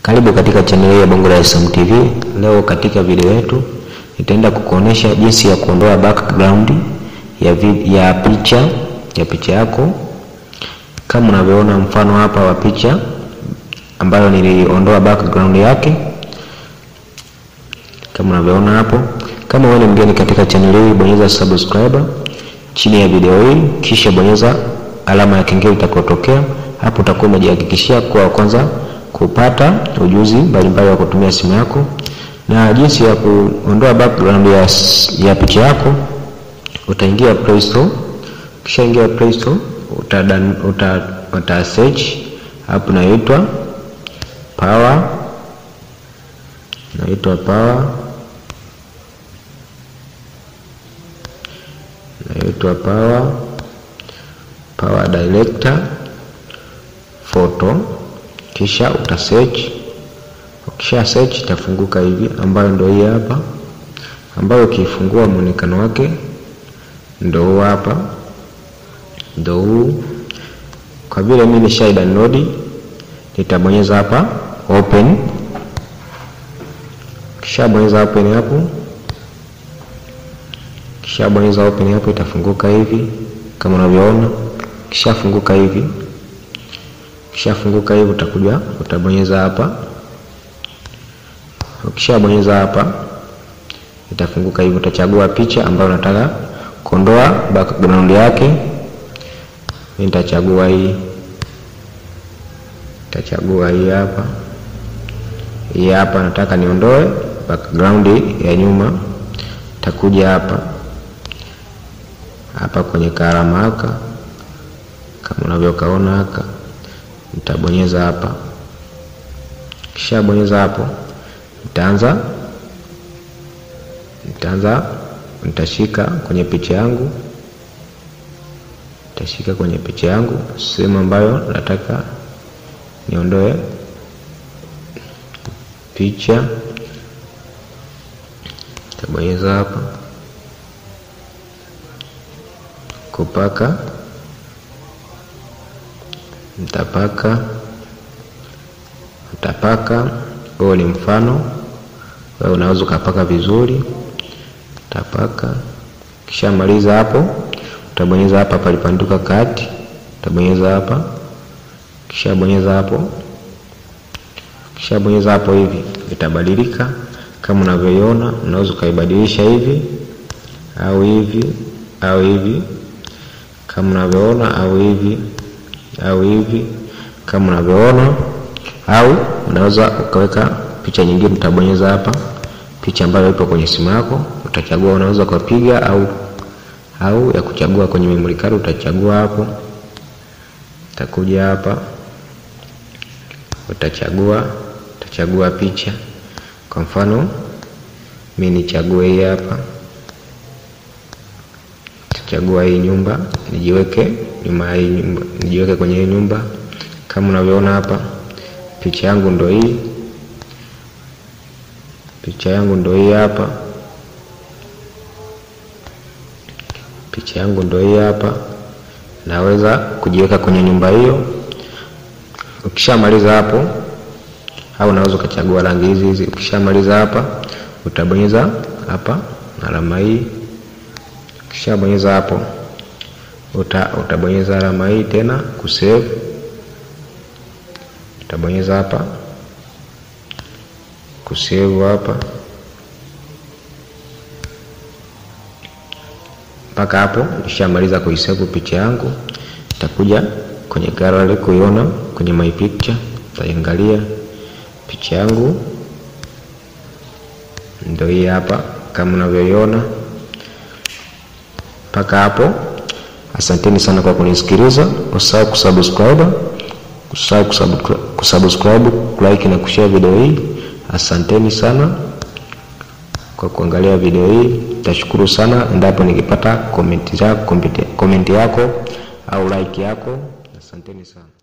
Karibu katika chaneli ya Bongo Dar es Salaam TV. Leo katika video yetu nitaenda kukuonesha jinsi ya kuondoa background ya, vid ya picha ya picha yako, kama unavyoona mfano hapa wa picha ambayo niliondoa background yake, kama unavyoona hapo. Kama wewe ni mgeni katika chaneli hii, bonyeza subscribe chini ya video hii, kisha bonyeza alama ya kengele itakayotokea hapo. Utakuwa umejihakikishia kuwa wa kwanza kupata ujuzi mbalimbali wa kutumia simu yako na jinsi ya kuondoa background ya, ya picha yako. Utaingia Play Store, kisha ingia Play Store uta, uta, uta search hapo inaitwa Power, inaitwa Power, inaitwa Power, Power Director Photo kisha uta search. Ukisha search itafunguka hivi, ambayo ndio hii hapa, ambayo ukifungua muonekano wake ndio huu hapa, ndio huu. Kwa vile mimi nisha download, nitabonyeza hapa open. Kisha bonyeza open hapo, kisha bonyeza open hapo, itafunguka hivi kama unavyoona. Kisha funguka hivi Ukishafunguka hivi utakuja utabonyeza hapa. Ukishabonyeza hapa itafunguka hivi, utachagua picha ambayo unataka kuondoa background yake. Mimi nitachagua hii, nitachagua hii hapa, hii hapa nataka niondoe background ya nyuma. Takuja hapa hapa kwenye karama haka, kama unavyokaona haka nitabonyeza hapa. Kisha bonyeza hapo, nitaanza nitaanza nitashika kwenye picha yangu, nitashika kwenye picha yangu sehemu ambayo nataka niondoe picha, nitabonyeza hapa kupaka Nitapaka, utapaka. Huo ni mfano, wewe unaweza ukapaka vizuri. Utapaka, kisha maliza hapo, utabonyeza hapa palipanduka kati, utabonyeza hapa, kisha bonyeza hapo, kisha bonyeza hapo, hivi itabadilika kama unavyoiona. Unaweza ukaibadilisha hivi au hivi au hivi, kama unavyoona au hivi au hivi kama unavyoona, au unaweza ukaweka picha nyingine. Utabonyeza hapa picha ambayo ipo kwenye simu yako, utachagua. Unaweza ukapiga au au ya kuchagua kwenye memory card, utachagua hapo. Utakuja hapa, utachagua utachagua picha. Kwa mfano mimi nichague hii hapa, utachagua hii nyumba nijiweke nyuma ya hii nyumba, nijiweke kwenye hii nyumba. Kama unavyoona hapa, picha yangu ndo hii, picha yangu ndo hii hapa, picha yangu ndo hii hapa. Naweza kujiweka kwenye nyumba hiyo. Ukishamaliza hapo, au unaweza ukachagua rangi hizi hizi. Ukishamaliza hapa, utabonyeza hapa alama hii. Ukishabonyeza hapo Uta, utabonyeza alama hii tena kusave. Utabonyeza hapa kusave hapa mpaka hapo nishamaliza kuisave picha yangu. Itakuja kwenye gallery kuiona kwenye my picture, utaiangalia picha yangu ndio hii hapa kama unavyoiona mpaka hapo. Asanteni sana kwa kunisikiliza. Usahau kusubscribe, usahau kusubscribe, kulike na kushare video hii. Asanteni sana kwa kuangalia video hii. Tashukuru sana endapo nikipata komenti yako au like yako. Asanteni sana.